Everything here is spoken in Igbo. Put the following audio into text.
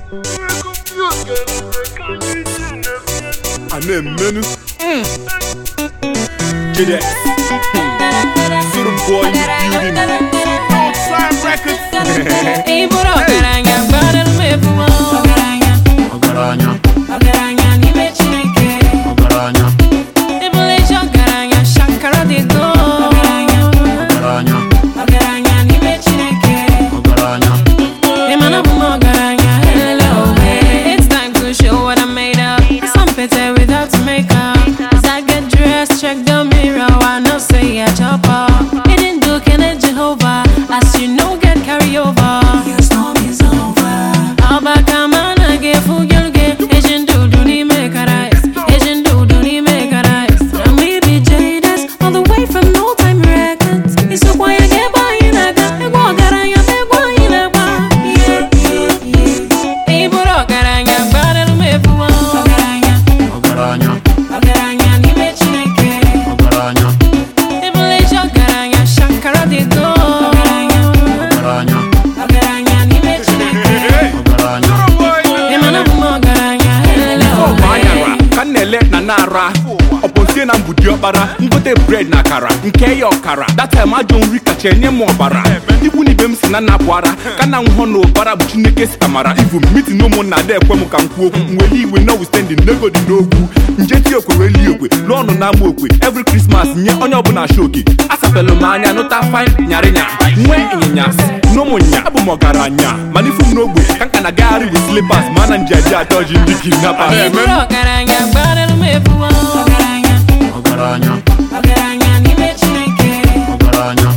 a na-emenu Jide Suru boy in the building Outside records Ị bụrụ ọgaranya gbadoro m ebubo ọgaranya ọgaranya n'ime Chineke ọgaranya Ị bụrụ ezi ọgaranya shakara dị go ọgaranya ọgaranya n'ime Chineke ọgaranya Ị ma na abụ m ọgaranya hello hey. It's time to show what I'm made of Some pete without makeup As I get dressed, check the mirror I know say I chop up It didn't do Kenneth Jehovah As you know get carry over Your storm is over Abakamana ge fugelge Asian dudu ni make a rice Asian dudu ni make a rice I'm baby Jadis All the way from No Time Records It's a quiet get by in a gun Ego garanya me gwa in a gwa Yeah, yeah, yeah Iburo garanya Gbadel me fuwa Garanya ọgaranya Garanya ni me chineke ọgaranya Ibule jo garanya Shankara di go Garanya ọgaranya Garanya ni me chineke ọgaranya Emana bumo garanya Hello Ọ bụ anyara ka m na-ele na na-ara ọbọzie na mbudi ọkpara ngote bred na akara nke ya ọkara datim ajọ nri kacha enye m ọbara ikwu na ibe m si na nnapụ ara ka na nhọ na ụbara bụ chineke sitamara ivu mitin ụmụnna ada ekwe m ka m kwuo okwu nwere iwe notwithstanding nego dị n'ogwu njeti okwe weli okwe n'ọnụ na ama okwe every Christmas nye onye ọbụla shoki asapelụ m anya nụta fine nyarịnya nwee ịnyịnya n'ụmụnya abụ m ọgaranya mana ifu m n'ogbe ka nka na-agagharị with slippers ma na njiaji atọ ji ndị kidnappers Iburo garanya Gbadel me fuwa Garanya ọgaranya Garanya ni me chineke ọgaranya